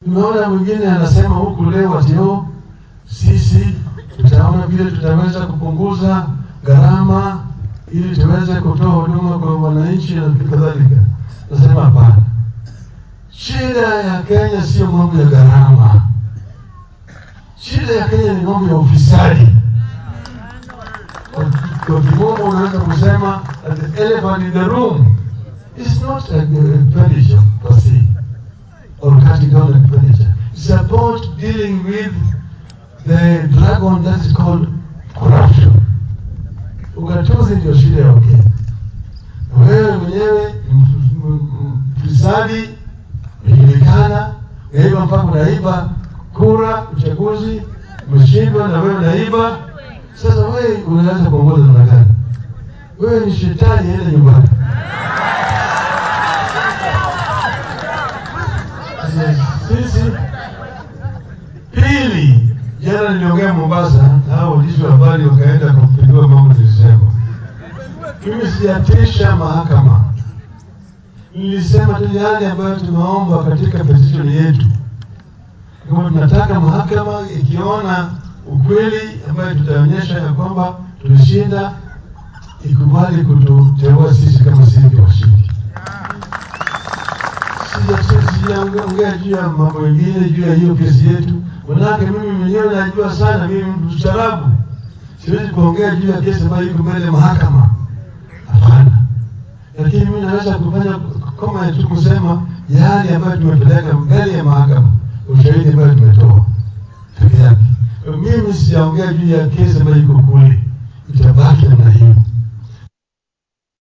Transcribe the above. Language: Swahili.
Tumeona mwingine anasema huku leo ati oh, sisi tutaona vile tutaweza kupunguza gharama ili tuweze kutoa huduma kwa wananchi na kadhalika. Nasema hapana, shida ya Kenya sio mambo ya gharama. Shida ya Kenya ni mambo ya ufisadi. Kwa- Kwa kimombo unaweza kusema that the elephant in the room is not a expenditure per se or cutting down expenditure. It's about dealing with the dragon that is called corruption. Ugatuzi ndio shida ya Wakenya. Na Wewe mwenyewe ni mf- m- m- mfisadi, umejulikana, unaiba mpaka unaiba kura, uchaguzi, umeshindwa na wewe unaiba. Sasa wewe unaweza kuongoza namna gani? Wewe ni shetani, enda nyumbani. Sasa Sisi pili, jana niliongea Mombasa na hao waandishi wa habari wakaenda kupindua mambo nilisema. Mimi sijatisha mahakama, nilisema tu yale ambayo tumeomba katika petition yetu, kama tunataka mahakama ikiona ukweli ambayo tutaonyesha ya kwamba tulishinda, ikubali kututeua sisi kama sisi ndio washindi. Sija- sijaongea juu ya mambo mengine juu ya hiyo kesi yetu, manake mimi mwenyewe najua sana, mimi mtu mstaarabu, siwezi kuongea juu ya kesi ambayo iko mbele ya mahakama. Hapana, lakini mimi naweza kufanya kama tu kusema yale ambayo tumepeleka mbele ya mahakama, ushahidi ambayo tumetoa peke yake. Mimi sijaongea juu ya kesi ambayo iko kule, itabaki namna hiyo.